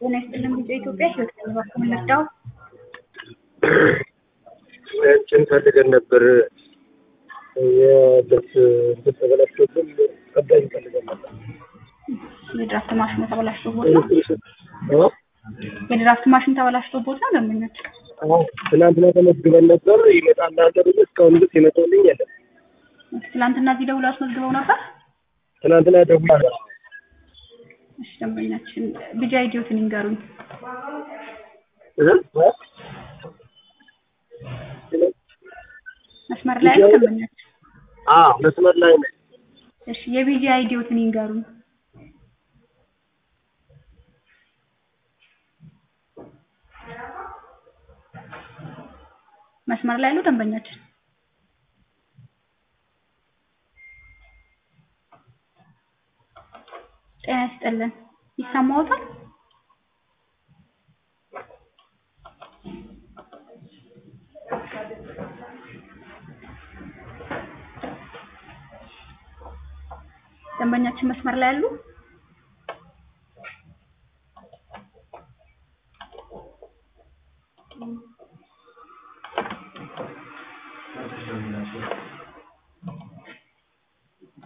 ጤና ይስጥልን ቢጫ ኢትዮጵያ ህይወት ከልባችሁ ልርዳው? እንትን ፈልገን ነበር የልብስ እንትን ተበላሽቶብን ቀዳኝ ፈልገን ነበር። የድራፍት ማሽኑ ተበላሽቶቦት ነው? የድራፍት ማሽን ተበላሽቶቦት ነው ደንበኞች? አዎ፣ ትናንትና ተመዝግበን ነበር ይመጣል አለ ብዬ እስካሁን ድረስ የመጣልኝ የለም። ትላንትና እዚህ ደውለው አስመዝግበው ነበር? ትናንትና ደውላ እሺ ደንበኛችን ቢጫ አይዲዮትን ይንገሩኝ። መስመር ላይ ያለ ደንበኛችን አዎ፣ መስመር ላይ ነኝ። እሺ የቢጂ አይዲዮትን ይንገሩኝ። መስመር ላይ ያለው ደንበኛችን ጤና ይስጥልን ይሰማዎታል? ደንበኛችን መስመር ላይ ያሉ